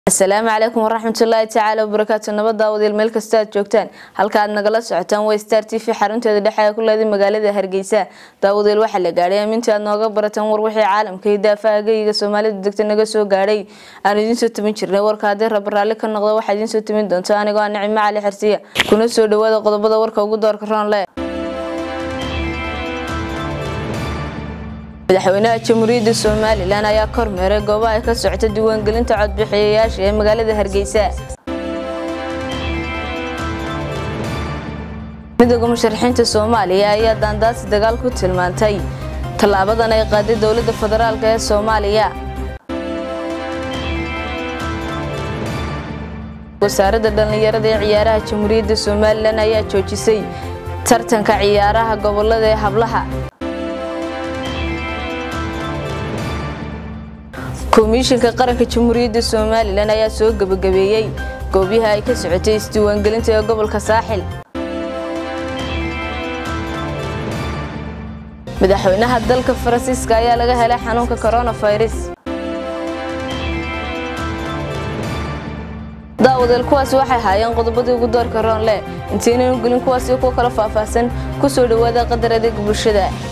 asalaamu calaykum waraxmatullaahi tacaala wabarakaatu nabad daawadiil meel kasta aad joogtaan halka aad nagala socotaan waa star t v xarunteeda dhexe ee ku leeday magaalada hargeysa daawadiil waxaa la gaadhay aamintii aad nooga barataan war wixii caalamka iyo daafaha geyiga soomaalida degta naga soo gaadhay aan idiin soo timin jirnay warka haddii raba raalli ka noqda waxaa idiin soo timin doonta anigoo ah nicimo cali xersiya kuna soo dhawaada qodobada warka ugu doorka roonle madaxweynaha jamhuuriyadda somalilan ayaa kormeeray goobaha ay ka socota diiwaangelinta codbixiyayaasha ee magaalada hargeysa midooda musharaxiinta soomaaliya ayaa daandaasi dagaal ku tilmaantay tallaabadan ay qaaday dowladda federaalk ee soomaaliya wasaaradda dhallinyarada ee ciyaaraha jamhuuriyadda somalilan ayaa joojisay tartanka ciyaaraha gobolada ee hablaha komishinka qaranka jamhuuriyadda somalilan ayaa soo gebagabeeyey goobyaha ay ka socotay isdiiwaangelinta ee gobolka saaxil madaxweynaha dalka faransiiska ayaa laga helay xanuunka coronavirus daawadeel kuwaasi waxay haayeen qodobadii ugu doorka roonle intaynan u gelin kuwaasi kuwa kala faahfaahsan kusoo dhawaada qadar adeega bulshada